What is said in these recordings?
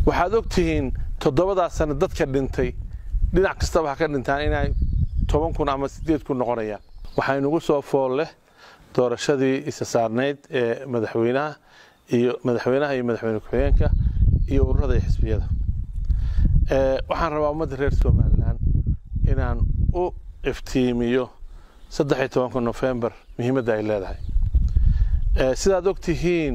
waxaad og tihiin toddobadaa sano dadka dhintay dhinac kastaba ha ka dhintaan inay toban kun ama siddeed kun noqonayaan waxaynugu soo fool leh doorashadii isa saarnayd ee madaxweynaha iyo madaxweynaha iyo madaxweyne ku-xigeenka iyo ururada iyo xisbiyada waxaan rabaa ummadda reer somalilan inaan u iftiimiyo saddex iyo tobanka nofembar muhiimadda ay leedahay sidaad og tihiin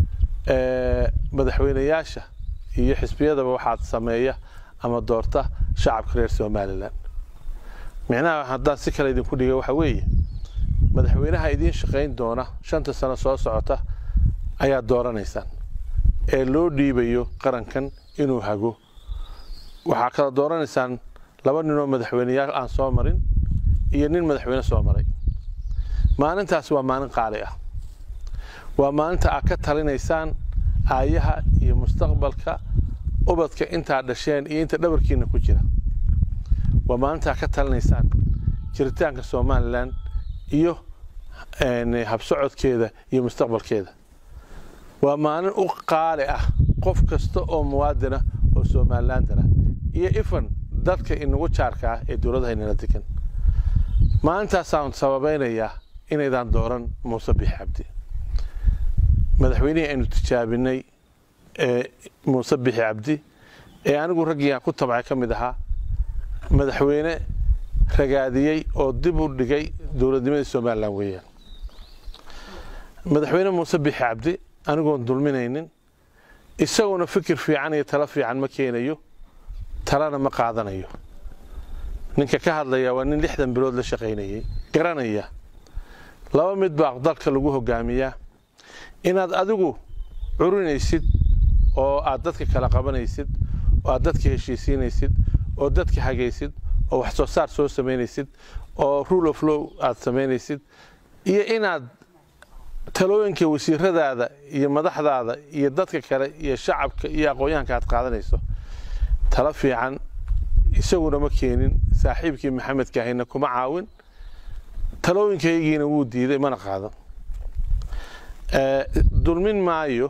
madaxweynayaasha iyo xisbiyadaba waxaad sameeya ama doorta shacabka reer somalilan micnaha haddaan si kale idinku dhiga waxa weeye madaxweynaha idiin shaqayn doona shanta sano soo socota ayaad dooranaysaan ee loo dhiibayo qarankan inuu hago waxaa kala dooranaysaan laba ninoo madaxweyneyaal aan soo marin iyo nin madaxweyne soo maray maalintaas waa maalin qaali ah waa maalinta aad ka talinaysaan aayaha iyo mustaqbalka ubadka intaad dhasheen iyo inta dhabarkiina ku jira waa maalinta aad ka talinaysaan jiritaanka somalilan iyo habsocodkeeda iyo mustaqbalkeeda waa maalin u qaali ah qof kasta oo muwaadina oo somalilandana iyo ifan dadka inagu jaarka ah ee dowladaha inala degan maalintaasaan sababaynayaa inaydaan dooran muuse bix cabdi madaxweynihii aynu tijaabinay muuse bixi cabdi ee anigu raggiiaan ku tabcay ka mid ahaa madaxweyne ragaadiyey oo dib u dhigay dowladnimadii somalilan weeyaan madaxweyne muuse bixi cabdi anigoon dulminaynin isagoona fikir fiican iyo talo fiican ma keenayo talana ma qaadanayo ninka ka hadlaya waa nin lixdan bilood la shaqaynayay garanaya laba mid baa dalka lagu hogaamiyaa inaad adigu curinaysid oo aad dadka kala qabanaysid oo aad dadka heshiisiinaysid oo dadka hagaysid oo wax soo saar soo samaynaysid oo rule of low aad samaynaysid iyo inaad talooyinka wasiiradaada iyo madaxdaada iyo dadka kale iyo shacabka iyo aqoon-yahanka aad qaadanayso talo fiican isaguna ma keenin saaxiibkii maxamed kaahina kuma caawin talooyinkaygiina wuu diiday mana qaadan dulmin maayo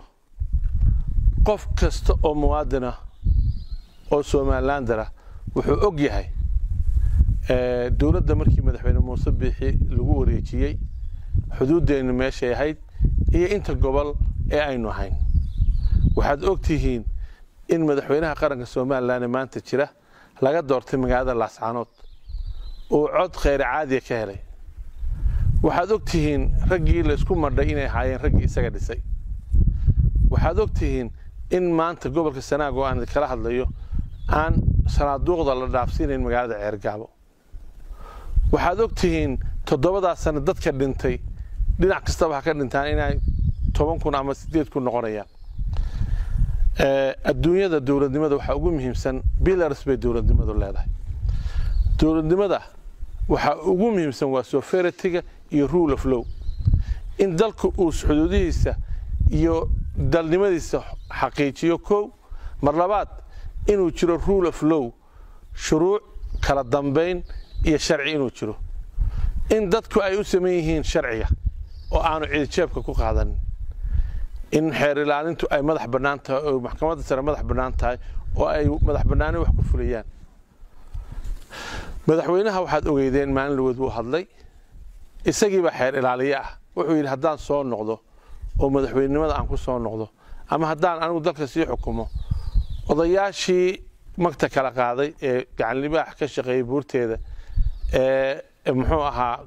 qof kasta oo muwaadina oo somalilandara wuxuu og yahay dowladda markii madaxweyne muuse biixi lagu wareejiyey xuduuddeennu meeshay ahayd iyo inta gobol ee aynu ahayn waxaad og tihiin in madaxweynaha qaranka somalilan ee maanta jira laga doortay magaalada laascaanood uu cod kheyr caadiya ka helay waxaad og tihiin raggii laysku madhay inay ahaayeen raggii isaga dhisay waxaad og tihiin in maanta gobolka sanaag oo aan kala hadlayo aan sanaaduuqda la dhaafsiinayn magaalada ceergaabo waxaad og tihiin toddobadaa sano dadka dhintay dhinac kastaba ha ka dhintaan inay toban kun ama siddeed kun noqonayaan adduunyada dowladnimada waxaa ugu muhiimsan billars bay dowladnimadu leedahay dowladnimada waxaa ugu muhiimsan waa soferitiga iyo rule of low in dalku uu xuduudihiisa iyo dalnimadiisa xaqiijiyo kow mar labaad inuu jiro rule of low shuruuc kala dambayn iyo sharci inuu jiro in dadku ay u saman yihiin sharciga oo aanu cidijeebka ku qaadanin in xeer ilaalintu ay madax bannaan tahay oo maxkamadda sare madax bannaan tahay oo ay madax bannaani wax ku fulayaan madaxweynaha waxaad ogeydeen maalin lagood buu hadlay isagiibaa xeer ilaaliye ah wuxuu yidhi haddaan soo noqdo oo madaxweynenimada aan ku soo noqdo ama haddaan anigu dalka sii xukumo odayaashii magta kala qaaday ee gacanlibaax ka shaqeeyey buurteeda ee muxuu ahaa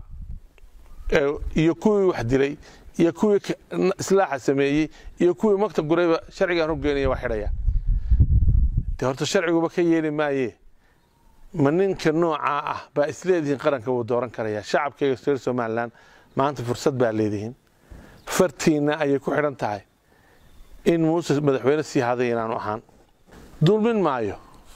iyo kuwii wax dilay iyo kuwii islaaxa sameeyey iyo kuwii magta gurayba sharcigaan hoggeynaya waa xidhaya dee horta sharciguba ka yeeli maaye ma ninka noocaa ah baa isleedihiin qaranka wuu dooran karaya shacabkayga reer somalilan maanta fursad baa leedihiin fartiinna ayay ku xidhan tahay in muuse madaxweyne sii haday inaanu ahaan dulmin maayo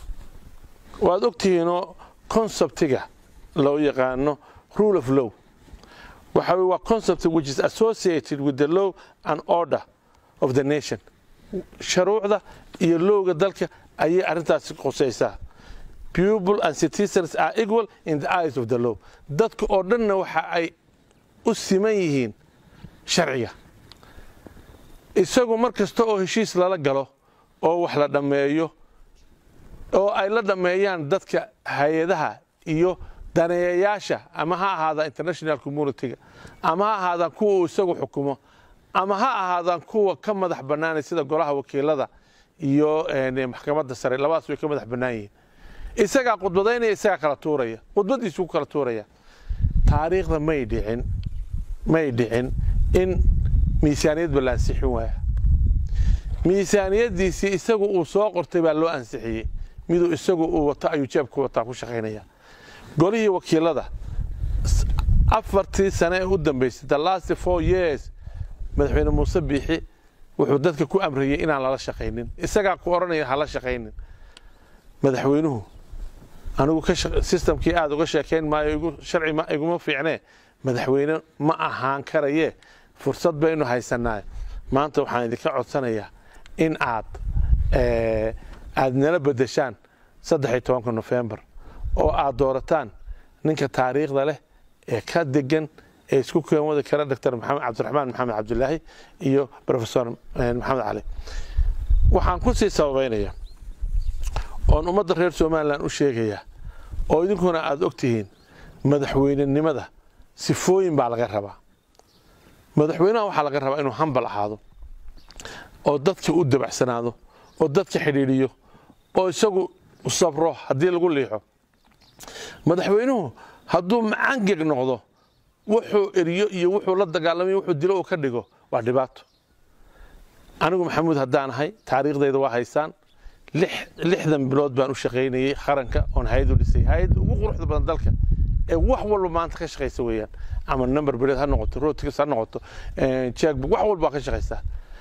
waad ogtihiinoo conceptiga loo yaqaano rule of low waxa waa concept which is associated with the law and order of the nation sharuucda iyo lowga dalka ayay arrintaasi qusaysaa people and citizens are equal in the eyes of the law dadka oo dhanna waxa ay u siman yihiin sharciga isagu mar kasta oo heshiis lala galo oo wax la dhammeeyo oo ay la dhammeeyaan dadka hay-adaha iyo daneeyayaasha ama ha ahaadaan international communitiga ama ha ahaadaan kuwa uu isagu xukumo ama ha ahaadaan kuwa ka madax bannaanay sida golaha wakiilada iyo maxkamadda sare labadaas way ka madax bannaan yihiin isagaa khudbadaynaya isagaa kala tuuraya khudbadiisuu ku kala tuuraya taariikhda may dhicin may dhicin in miisaaniyadba la ansixin waaya miisaaniyaddiisii isagu uu soo qortay baa loo ansixiyey miduu isagu uu wato ayuu jeebku wataa ku shaqaynaya golihii wakiilada afartii sane ee u dambaysay the last four years madaxweyne muuse biixi wuxuu dadka ku amrayey inaan lala shaqaynin isagaa ku odhanaya hala shaqaynin madaxweynuhu anigu sistamkii aada uga sheekayn maayo sharci iguma fiicnee madaxweyne ma ahaan karaye fursad baynu haysanaa maanta waxaan idinka codsanayaa in aad aad nala bedeshaan saddex iyo tobanka nofembar oo aad doorataan ninka taariikhda leh ee ka degan ee isku keenwadi kara doctor cabdiraxmaan maxamed cabdilaahi iyo rofesor maxamed cali waxaan ku sii sababaynaya oon ummadda reer somalilan u sheegayaa oo idinkuna aada og tihiin madaxweynenimada sifooyin baa laga rabaa madaxweynaha waxaa laga rabaa inuu hambal ahaado oo dadka u dabacsanaado oo dadka xidhiidhiyo oo isagu sabro haddii lagu liixo madaxweynuhu hadduu macangeg noqdo wuxuu eriyo iyo wuxuu la dagaalamayo wuxuu dilo uu ka dhigo waa dhibaato anigu maxamuud haddaan ahay taariikhdayda waa haysaan lixdan bilood baan u shaqaynayey qaranka oon hay-ad u dhisay hay-adda ugu quruxda badan dalka ee wax walba maanta ka shaqaysa weeyaan ama number bileed ha noqoto rotics ha noqoto jackbook wax walba ka shaqaysaa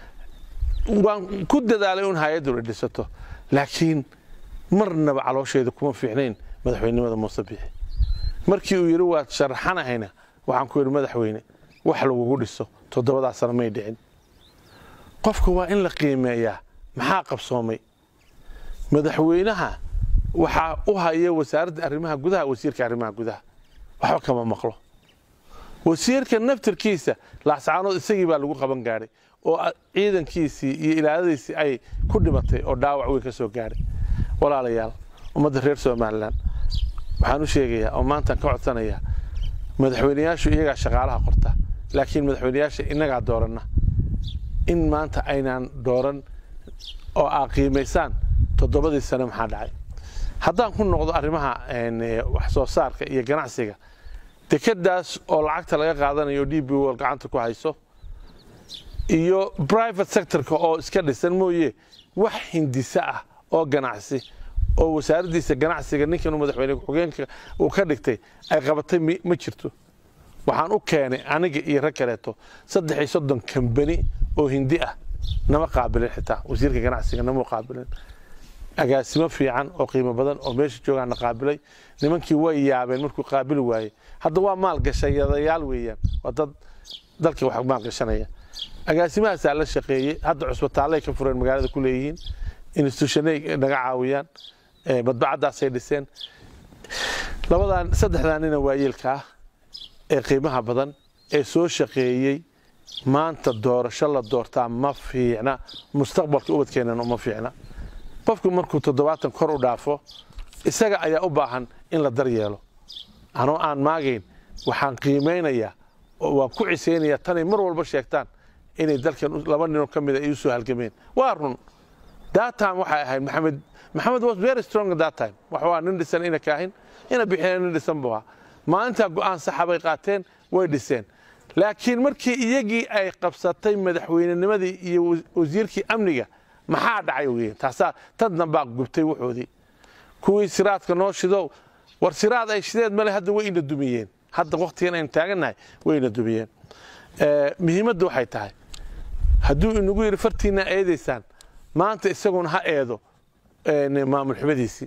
waan ku dadaalay un hay-addu la dhisato laakiin marnaba caloosheeda kuma fiicnayn madaxweynenimada muuse biixi markii uu yidhi waad sharaxanahayna waxaan ku yidhi madaxweyne wax lagugu dhiso toddobadaa sano may dhicin qofka waa in la qiimeeyaa maxaa qabsoomay madaxweynaha waxaa u haya wasaaradda arrimaha gudaha wasiirka arrimaha gudaha waxba kama maqlo wasiirka naftarkiisa laascaanood isagii baa lagu qaban gaadhay oo ciidankiisii iyo ilaaladiisii ay ku dhimatay oo dhaawac weyn ka soo gaadhay walaalayaal ummadda reer somalilan waxaan u sheegayaa oo maantaan ka codsanayaa madaxweyneyaashu iyagaa shaqaalaha qorta laakiin madaxweyneyaasha innagaa dooranna in maanta aynaan dooran oo aa qiimaysaan toddobadii sane maxaa dhacay haddaan ku noqdo arrimaha wax soo saarka iyo ganacsiga dekedaas oo lacagta laga qaadanayo d b wol gacanta ku hayso iyo private sectorka oo iska dhisan mooye wax hindise ah oo ganacsi oo wasaaraddiisa ganacsiga ninkan madaxweyne ku-xigeenka uu ka dhigtay ay qabatay ma jirto waxaan u keenay aniga iyo rag kaleeto saddex iyo soddon kambani oo hindi ah nama qaabilin xitaa wasiirka ganacsiga nama qaabilin agaasimo fiican oo qiimo badan oo meesha joogaana qaabilay nimankii way yaabeen markuu qaabili waayey hadda waa maalgashayadayaal weeyaan waa dad dalka wax maalgashanaya agaasimahaasaa la shaqeeyey hadda cusbitaallay ka fureen magaalada ku leeyihiin institutionay naga caawiyaan madbacaddaasay dhiseen labadan saddexdaa nina waayeelka ah ee qiimaha badan ee soo shaqeeyey maanta doorasho la doortaa ma fiicna mustaqbalka ubadkeennana uma fiicna qofku markuu toddobaatan kor u dhaafo isaga ayaa u baahan in la daryeelo anoo aan maagayn waxaan qiimaynayaa oo waan ku cisaynayaa tanay mar walba sheegtaan inay dalkan laba ninoo ka mida ay u soo halgameen waa run that time waxay ahayd maxamed maxamed was very strong at that time wax waa nin dhisan ina kaahin ina bixina nin dhisan buu ahaa maalintaa go'aan saxa bay qaateen way dhiseen laakiin markii iyagii ay qabsatay madaxweynenimadii iyo wasiirkii amniga maxaa dhacay weyn taasaa tad dambaa gubtay wuxoodii kuwii siraadka noo shidow war siraad ay shideed male hadda way ina dumiyeen hadda waktigan aynu taagannahay way ina dumiyeen muhiimadda waxay tahay hadduu inagu yidhi fartiina eedaysaan maanta isaguna ha eedo maamul xumadiisii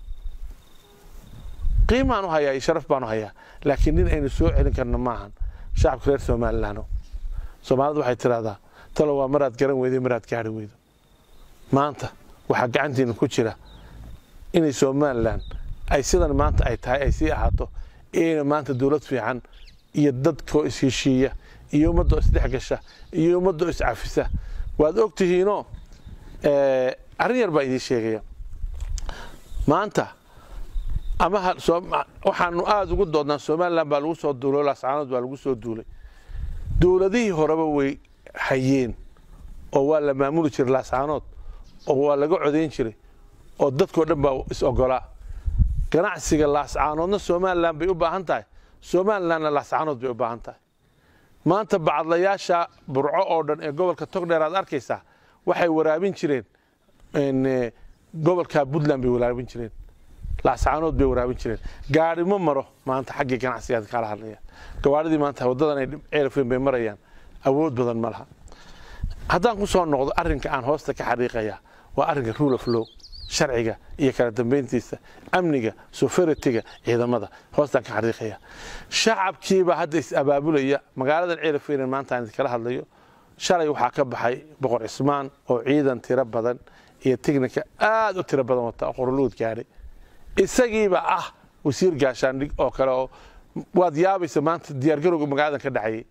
qiimaan u hayaa iyo sharaf baan u hayaa laakiin nin aynu soo celin karno maahan shacabka reer somalilaano soomaalidu waxay tidhahdaa talo waa maraad garan weyday maraad gaari weydo maanta waxaa gacantiina ku jira inay somalilan ay sidan maanta ay tahay ay sii ahaato ina maanta dowlad fiican iyo dadkoo isheshiiya iyo ummadoo isdhexgasha iyo ummadoo iscafisa waad og tihiinoo arrin yar baa idiin sheegaya maanta ama waxaanu aada ugu doodnaa somalilan baa lagu soo duulay laascaanood baa lagu soo duulay dowladihii horeba way hayeen oo waa la maamuli jiray laascaanood oo waa laga codayn jiray oo dadkao dhan baa is ogolaa ganacsiga laascaanoodna somalilan bay u baahan tahay somalilanna laascaanood bay u baahan tahay maanta bacadlayaasha burco oo dhan ee gobolka togdheer aad arkaysaa waxay waraabin jireen gobolka puntland bay waraabin jireen laascaanood bay waraabin jireen gaari ma maro maanta xaggii ganacsigaad kala hadlaya gawaadhidii maanta waddadan ay ceelafweyn bay marayaan awood badan ma laha haddaan ku soo noqdo arrinka aan hoosta ka xariiqaya waa arrinka rule of law sharciga iyo kala dambayntiisa amniga soferitiga ciidamada hoostaan ka xariiqaya shacabkiibaa hadda is abaabulaya magaaladan ceelafweynen maanta aan idinkala hadlayo shalay waxaa ka baxay boqor cismaan oo ciidan tiro badan iyo tignika aad u tiro badan wata oo qoroluud gaadhay isagiiba ah wasiir gaashaandhig oo kale oo waad yaabaysa maanta diyaargarowga magaaladan ka dhacayay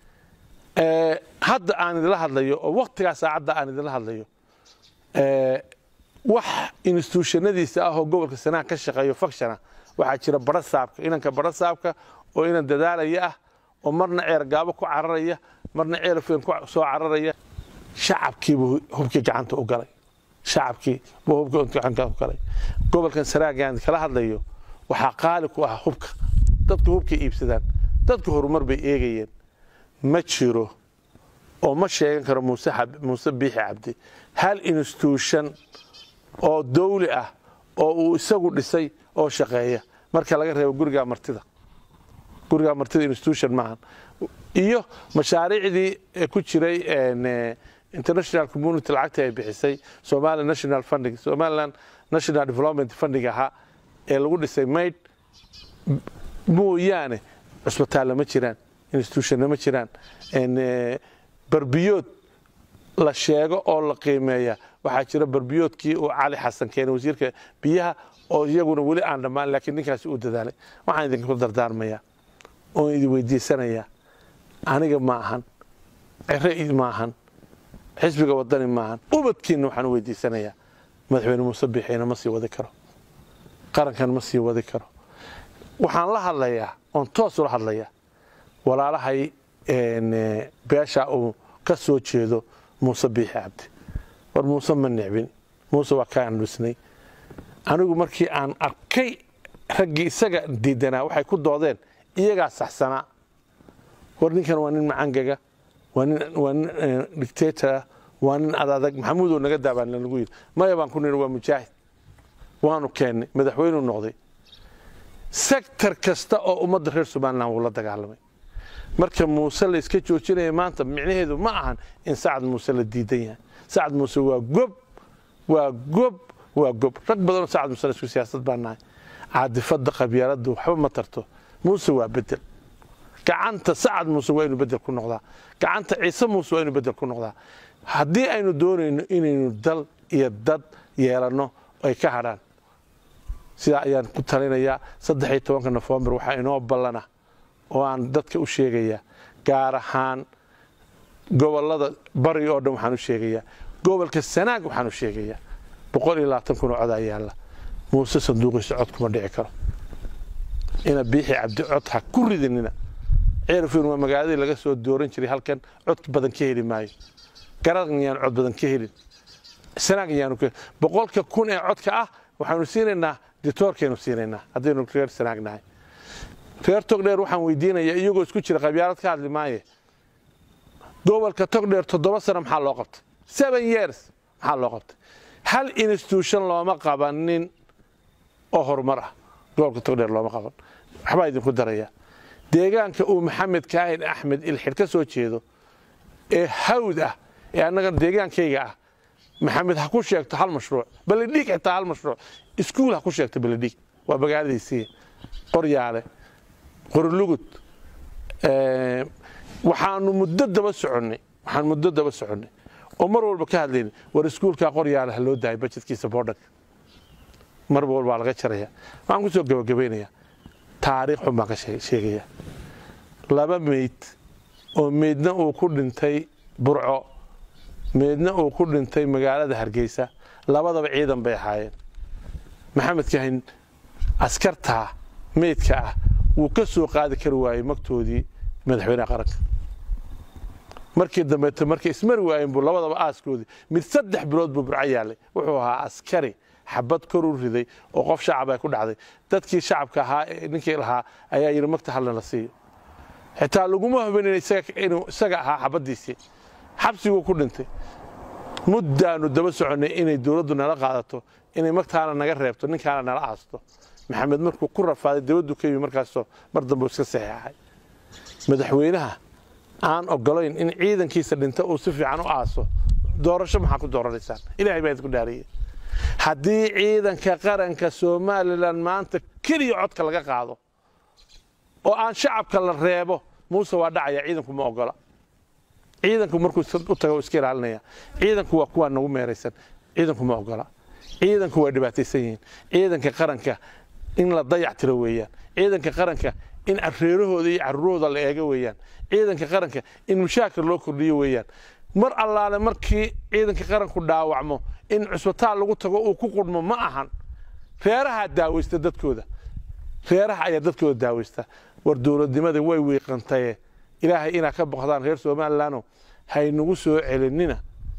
hadda aan idinla hadlayo oo waktigaa saacadda aan idinla hadlayo wax instituushanadiisa ah oo gobolka sanaha ka shaqeeyo fakshana waxaa jira bara saabka inanka bara saabka oo inan dadaalaya ah oo marna ceer gaabo ku cararaya marna ceelafeen ku soo cararaya shacabkiibuu hubkii gacanta u galay shacabkii buu hubkii gacanta u galay gobolkan saraagaan kala hadlayo waxaa qaali ku ah hubka dadku hubkay iibsadaan dadku horumar bay eegayeen ma jiro oo ma sheegan karo muuse muuse biixi cabdi hal institution oo dawli ah oo uu isagu dhisay oo shaqeeya marka laga reebo gurigaa martida gurigaa martida institution maahan iyo mashaariicdii ku jiray international community lacagta ay bixisay somaliland national funding somaliland national development funding ahaa ee lagu dhisay mayd mooyaane cusbitaalla ma jiraan institutionna ma jiraan barbiyood la sheego oo la qiimeeya waxaa jira barbiyoodkii uu cali xasan keenay wasiirka biyaha oo iyaguna weli aan dhammaan laakiin ninkaasi uu dadaalay waxaan idinku dardaarmayaa oon idin weydiisanayaa aniga ma ahan cere ma ahan xisbiga wadani ma ahan ubadkiinna waxaan u weydiisanayaa madaxweyne muuse biixina ma sii wadi karo qarankan ma sii wadi karo waxaan la hadlayaa oon toos ula hadlayaa walaalahay beesha uu ka soo jeedo muuse biixi cabdi war muuse ma nicbin muuse waa kaa andhusnay anigu markii aan arkay raggii isaga diidanaa waxay ku doodeen iyagaa saxsanaa war ninkan waa nin macangaga waa nin dictatora waa nin adadag maxamuudoo naga daabaan lanagu yidhi maya baan ku nidhi waa mujaahid waanu keennay madaxweynuu noqday sektor kasta oo ummadda reer somalilan wuu la dagaalamay marka muuse la iska joojinaya maanta micnaheedu ma ahan in sacad muuse la diidan yahay sacad muuse waa gob waa gob waa gob rag badanoo sacad muuse isku siyaasad baa nahay caadifadda qabyaaladdu waxba ma tarto muuse waa bedel gacanta sacad muuse waa inuu bedel ku noqdaa gacanta ciise muuse waa inuu bedel ku noqdaa haddii aynu doonayno inaynu dal iyo dad yeelanno ay ka hadhaan sidaa ayaan ku talinayaa saddex iyo tobanka nofembar waxaa inoo ballana oo aan dadka u sheegayaa gaar ahaan gobolada bari oo dhan waxaan u sheegayaa gobolka sanaag waxaan u sheegayaa boqol iyo labaatan kun oo codaa yaalla muuse sanduuqiisa cod kuma dhici karo ina biixi cabdi cod ha ku ridinina ceerafin waa magaaladii laga soo dooran jiray halkan cod badan ka heli maayo garadan yaan cod badan ka helin sanaag yaanu boqolka kun ee codka ah waxaanu siinaynaa ditoorkaynu siinaynaa haddaynu reer sanaag nahay reer togdheer waxaan weydiinayaa iyagoo isku jira qabyaalad ka hadli maaye gobolka togdheer toddoba sano maxaa loo qabtay seven years maxaa loo qabtay hal institution looma qabanin oo horumar ah gobolka togdheer looma qaban waxbaa idinku darayaa deegaanka uu maxamed kaahin axmed ilxidh ka soo jeedo ee hawd ah ee annaga deegaankayga ah maxamed ha ku sheegto hal mashruuc baledhiig xitaa hal mashruuc iskuul ha ku sheegto baledhiig waa magaaladiisii qoryaale qorlugud waxaanu muddo daba soconnay waxaan muddo daba soconnay oo mar walba ka hadlayna war iskuulkaa qoryaale ha loo daayay bajetkiisa boodhanka mar walbaa laga jaraya waxaan ku soo gabagabaynayaa taariikh xun baan ka sheegayaa laba meyd oo meydna uu ku dhintay burco meydna uu ku dhintay magaalada hargeysa labadaba ciidan bay ahaayeen maxamed kahin askartaa meydka ah wuu ka soo qaadi kari waayey magtoodii madaxweynaha qaranka markii dambeeto markay ismari waayeen buu labadaba aaskoodii mid saddex bilood buu burco yaalay wuxuu ahaa askari xabad kor u riday oo qof shacab ay ku dhacday dadkii shacabka ahaa ninkii lahaa ayaa yidhi magta halna la siiyo xitaa laguma hubin inuu isaga ahaa xabaddiisii xabsiguu ku dhintay muddaanu daba soconnay inay dowladdu nala qaadato inay magtaana naga reebto ninkaana nala aasto maxamed markuu ku rafaaday dowladdu ka yimi markaasoo mar dambe iska saxeexay madaxweynaha aan ogolayn in ciidankiisa dhinta uu si fiican u aaso doorasho maxaa ku dooranaysaan ilahay baa idinku dhaariyey haddii ciidanka qaranka somalilan maanta keliya codka laga qaado oo aan shacabka la reebo muuse waa dhacaya ciidanku ma ogola ciidanku markuu u tago iska ilaalinaya ciidanku waa kuwaa nagu meeraysan ciidanku ma ogola ciidanku waa dhibaataysan yihiin ciidanka qaranka in la dayac tiro weeyaan ciidanka qaranka in reerahooda iyo carruurahooda la eego weeyaan ciidanka qaranka in mushaakir loo kordhiyo weeyaan mar allaale markii ciidanka qaranku dhaawacmo in cusbitaal lagu tago uu ku qudhmo ma ahan reerahaa daawaysta dadkooda reeraha ayaa dadkooda daawaysta war dowladnimada way wiiqantaye ilaahay inaa ka boqdaan reer somalilanoo haynagu soo celinina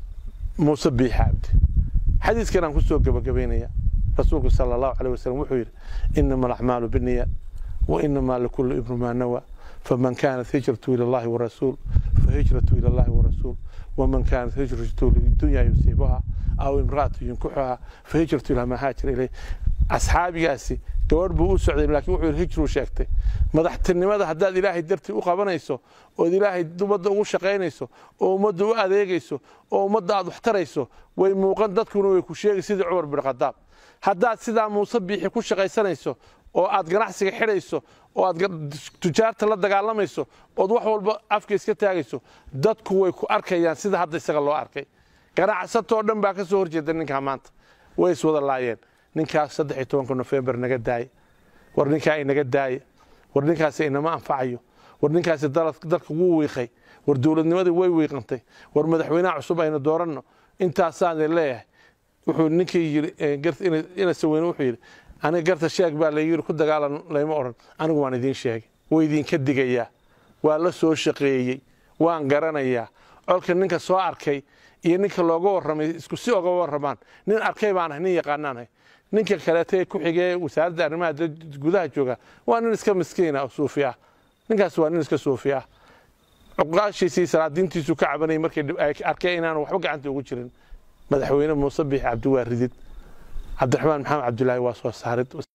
muuse biixi cabdi xadiiskan aan ku soo gebagabaynaya rasuulku sala allahu caleyh wasalam wuxuu yidhi inama alacmaalu binniya wa inamaa likulli ibnu maa nawa faman kaanat hijratu ila allahi warasuul fahijratu ila allahi warasuul waman kaanat hijratu lidunya yusiibuha aw imraatu yunkuxuha fahijratu ila maa haajira ilayh asxaabigaasi gabadh buu u socday laakiin wuxuu yidhi hijruu sheegtay madaxtinimada haddaad ilaahay dartii u qabanayso ood ilaahay ummadda ugu shaqaynayso oo ummadda u adeegayso oo ummadda aad waxtarayso way muuqan dadkuna way ku sheegi sidii cumar bin khadaab haddaad sidaa muuse biixi ku shaqaysanayso oo aad ganacsiga xidhayso oo aad tujaarta la dagaalamayso ood wax walba afka iska taagayso dadku way ku arkayaan sida hadda isaga loo arkay ganacsatoo dhan baa ka soo horjeeda ninkaa maanta way iswada laayeen ninkaas saddex iyo tobanka nofembar naga daaya war ninkaa inaga daaya war ninkaasi inama anfacayo war ninkaasi dalka wuu wiiqay war dowladnimadii way wiiqantay war madaxweynaha cusub aynu dooranno intaasaan leeyahay wuxuu ninkii yidhi ina saweyne wuxuu yidhi aniga garta sheeg baa la yidhi ku dagaalan layma odhan anigu waan idiin sheegay way idinka digayaa waa la soo shaqeeyey waan garanayaa colka ninka soo arkay iyo ninka looga warramay isku si oga warramaan nin arkay baan ahay nin yaqaanaanahay ninka kaleeta ee ku xigee wasaaradda arrimaha gudaha jooga waa nin iska miskiina oo suufi ah ninkaas waa nin iska suufi ah cuqaashiisii salaadiintiisu ka cabanayay markay arkeen inaanu waxba gacanta ugu jirin madaxweyne muuse biixi cabdi waa ridid cabdiraxmaan maxamed cabdulaahi waa soo saarid